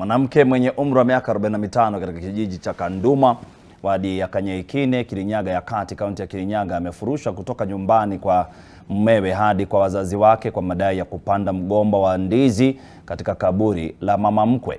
Mwanamke mwenye umri wa miaka 45 katika kijiji cha Kanduma wadi ya Kanyeikine, Kirinyaga ya Kati, kaunti ya Kirinyaga amefurushwa kutoka nyumbani kwa mumewe hadi kwa wazazi wake kwa madai ya kupanda mgomba wa ndizi katika kaburi la mama mkwe.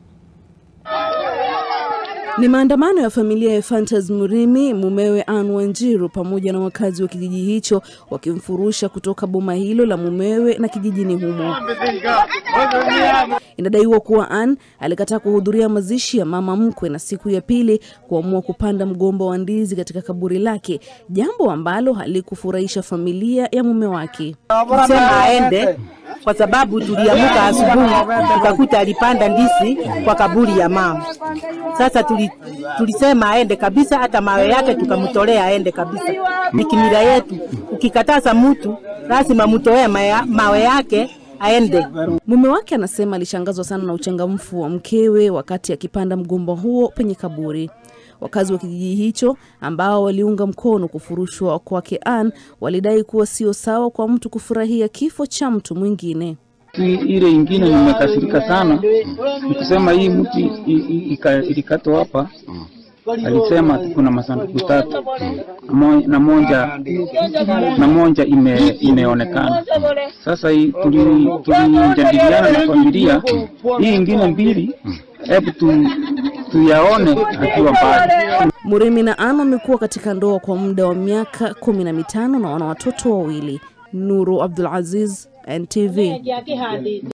Ni maandamano ya familia ya Ephantus Murimi, mumewe Anne Wanjiru pamoja na wakazi wa kijiji hicho wakimfurusha kutoka boma hilo la mumewe na kijijini humo. Inadaiwa kuwa Anne alikataa kuhudhuria mazishi ya mama mkwe na siku ya pili kuamua kupanda mgomba wa ndizi katika kaburi lake, jambo ambalo halikufurahisha familia ya mume wake. Sema aende kwa sababu tuliamuka asubuhi tukakuta alipanda ndizi kwa kaburi ya mama. Sasa tuli, tulisema aende kabisa, hata mawe yake tukamtolea aende kabisa. Ni kimila yetu, ukikataza mtu lazima mtoe mawe yake aende. Mume wake anasema alishangazwa sana na uchangamfu wa mkewe wakati akipanda mgomba huo penye kaburi. Wakazi wa kijiji hicho ambao waliunga mkono kufurushwa kwake Anne walidai kuwa sio sawa kwa mtu kufurahia kifo cha mtu mwingine. Ile ingine nimekasirika sana, nikusema hii mti ilikatwa hapa, alisema kuna masanduku tatu na moja na moja ime, imeonekana. Sasa tulijadiliana na familia, hii ingine mbili, hebu tu tuyaone akiwa mbali. Murimi na Anne wamekuwa katika ndoa kwa muda wa miaka kumi na mitano na wana watoto wawili. Nuru Abdul Aziz, NTV.